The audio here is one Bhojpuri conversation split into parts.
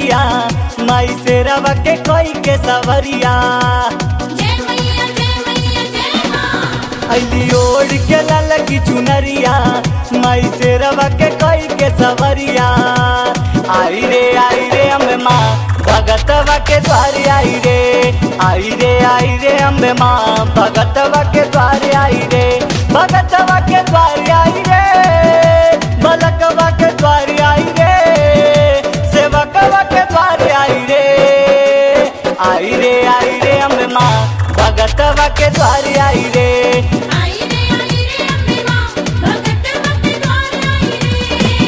चुनरिया माई से रवा के कोई के सवरिया जय मैया जय मैया जय मां अली ओढ़ के लाल की चुनरिया माई से रवा के कोई के सवरिया आई रे आई रे अम्बे माँ भगतवा के द्वार आई रे आई रे आई रे अम्बे माँ भगतवा के द्वार आई रे भगतवा के द्वार आई रे बलकवा के द्वार आई रे सेवकवा के द्वार आई रे आई रे आई रे अम्बे माँ भगतवा के द्वार आई रे आई रे आई रे अम्बे मां भगत भक्त द्वार आई रे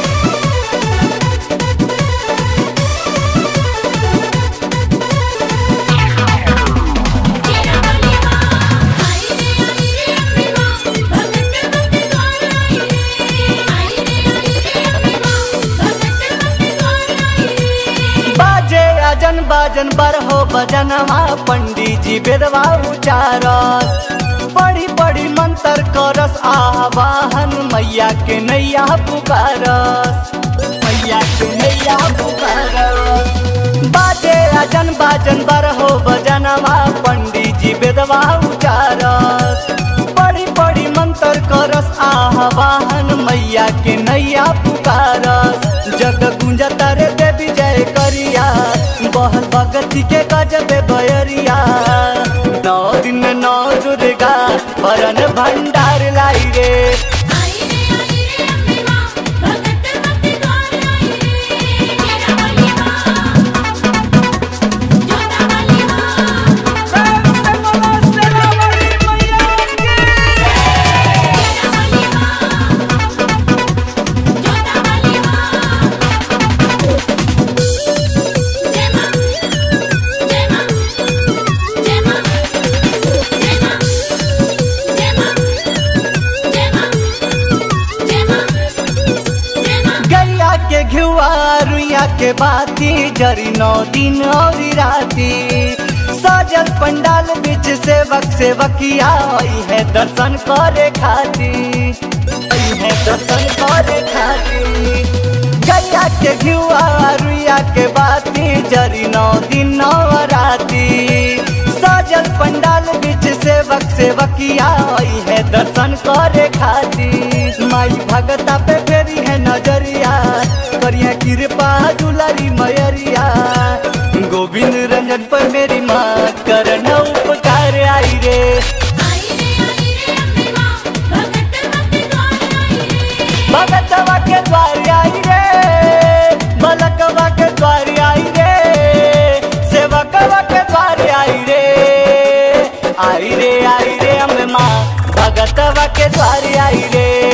तेरा वाली मां आई रे आई रे अम्बे मां भगत भक्त द्वार आई रे आई रे आई रे अम्बे मां भगत भक्त द्वार आई रे बाजे अजन बाजन बर हो बजनवा पंडित जी बेदवा उचारस बड़ी बड़ी मंत्र करस आवाहन मैया के नैया पुकारस मैया के नैया पुकारस बाजे अजन बाजन बर हो बजनवा पंडित जी बेदवा उचारस बड़ी बड़ी मंत्र करस आवाहन मैया के नैया पुकारस जग गुंजता रे देवी जय करिया बहल भगती के गजबे बयरिया नौ दिन नौ दुर्गा वरन भंडार लाई रे आई रे आई रे अम्बे मां भगत भक्त द्वार आई रे तेरा वाली मां जोता वाली मां तेरा वाली मां जोता वाली मां जय मां जय मां जय मां जय मां जय मां जय मां जय मां जय मां गैया के घुआ रुइया के बाती जरी नौ दिन और राती सजल पंडाल बीच सेवक सेवकिया आई है दर्शन करे खाती आई है दर्शन करे खाती गैया के घुआ रुइया के बाती जरी नौ दिन नौ राती सजल पंडाल बीच सेवक सेवकिया आई है दर्शन करे खाती माई भगता पे फेरी है नजरिया करिया कृपा दुलारी मयरिया गोविंद रंजन पर मेरी माँ करन उपकार आई रे आई रे आई रे अम्बे मां भगत भक्त द्वार आई रे भगतवा के द्वार आई रे बलकवा के द्वार आई रे सेवकवा के द्वार आई रे आई रे आई रे अम्बे माँ भगतवा के द्वार आई रे